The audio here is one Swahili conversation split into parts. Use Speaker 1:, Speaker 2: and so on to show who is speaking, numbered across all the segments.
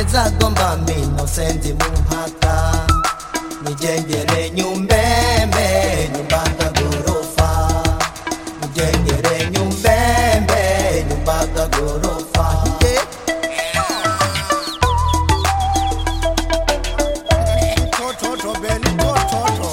Speaker 1: zagomba mino sendi muhaka nijengere nyumbembe nyumba za gorofa nijengere nyumbembe nyumba za gorofa
Speaker 2: Tototo beni tototo.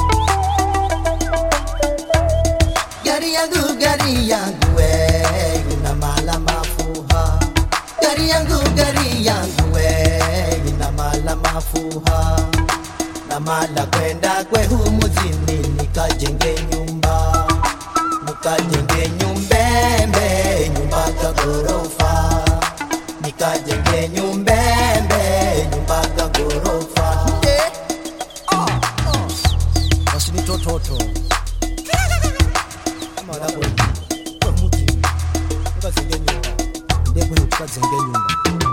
Speaker 1: gari yangu gari yangu we ina mala mafuha gari yangu gari yangu we ina mala mafuha na mala kwenda kwehu muzini nikajenge nyumba nikajenge nyumbembe nyumba za gorofa nikajenge nyumbembe nyumba za gorofa
Speaker 2: Basi ni tototo.
Speaker 1: kama wanavyo kwa muzini ukazenge nyumba ndekwe ukazenge nyumba